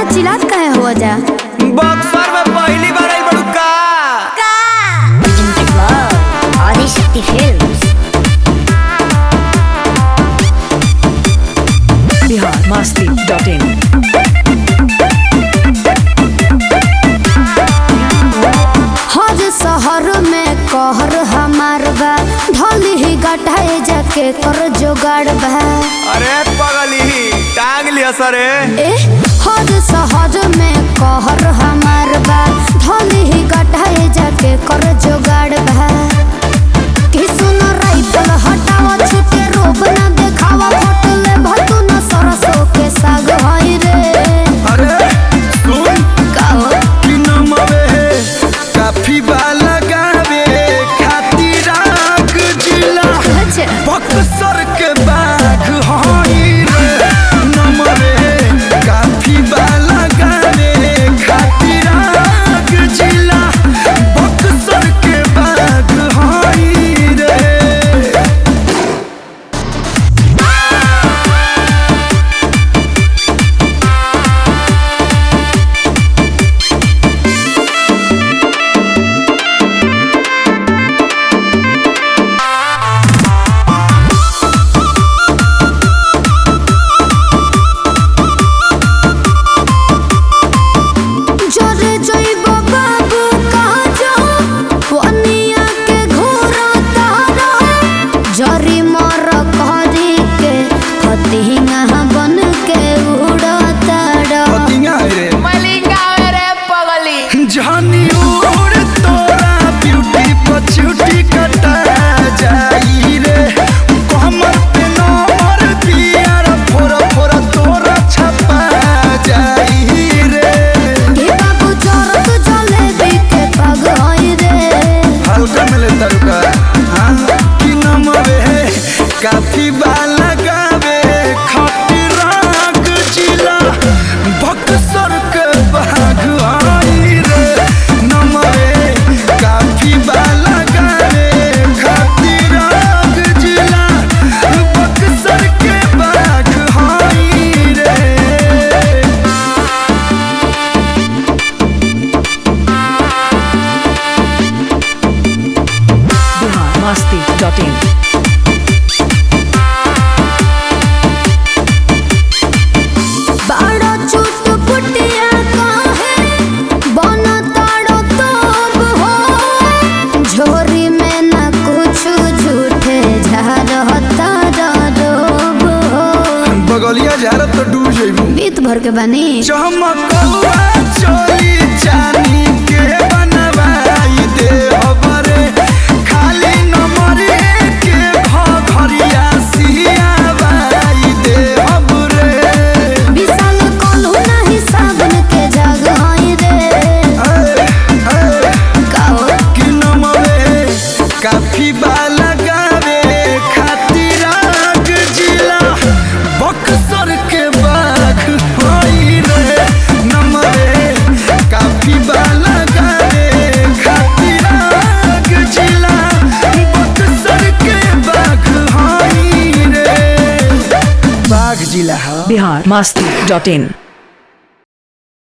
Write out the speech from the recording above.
चिल्लात कहे हो जा बक्सर में पहली बार आई बड़ू का Presented by Adishakti Films. biharmasti.in हर शहर में कहर हमार बा ढोली ही गटाए जाके कर जोगाड़ बा अरे पगली टांग लिया सरे ए हर शहर में कहर हमार बा ढोली ही गटाए जाके कर जोगाड़ बा कि सुन राइफल हटावा छुटे रोब ना देखावा फोटो ले भतू न सरसों के साग होई रे अरे सुन काओ कि नमवे काफी बाला गावे खातिर आग जिला अच्छा बक्सर के बाग हई रे नमवे काफी बाला गावे खातिर आग जिला बक्सर के बाग हई रे জরে জৈব বাবু কাজ পনিয়া के ঘোরা তারা জরি মর করি के फतिंगा बन के उड़ा तारा पतिया रे मलिंगा रे पगली जानी उड़ तोरा ब्यूटी पछूटी कटा जाई रे कमर पे नंबर पियर फोरा फोरा तोरा छपा जाई रे के बाबू जरत जलेबी के पग होई रे हल्का मिले तरुका हाँ कि नमवे काफी बाला गावे खाटी राग जिला बक्सर के बाग आई रे नमवे काफी बाला गावे खाटी राग जिला बक्सर के बाग आई रे biharmasti.in बाड़ा चुट पुटिया काहे बन ताड़ो तोब हो झोरी में न कुछ झूठे झारता रोब हो बगलिया झारत तो डूब जइबू बीत भर के बनी चमकौआ चोली चानी के बनवाई दे हबरे खाली नंबरे के घरिया सियावाई दे हबरे विशाल कोल्हू नहीं साबन के जग होई रे काओ कि नमवे काफी बाला गावे खातिर आग जिला बक्सर के बाग होई रे नमवे काफी बाला गावे खातिर आग जिला बक्सर के बाग होई रे बाग जिला हा biharmasti.in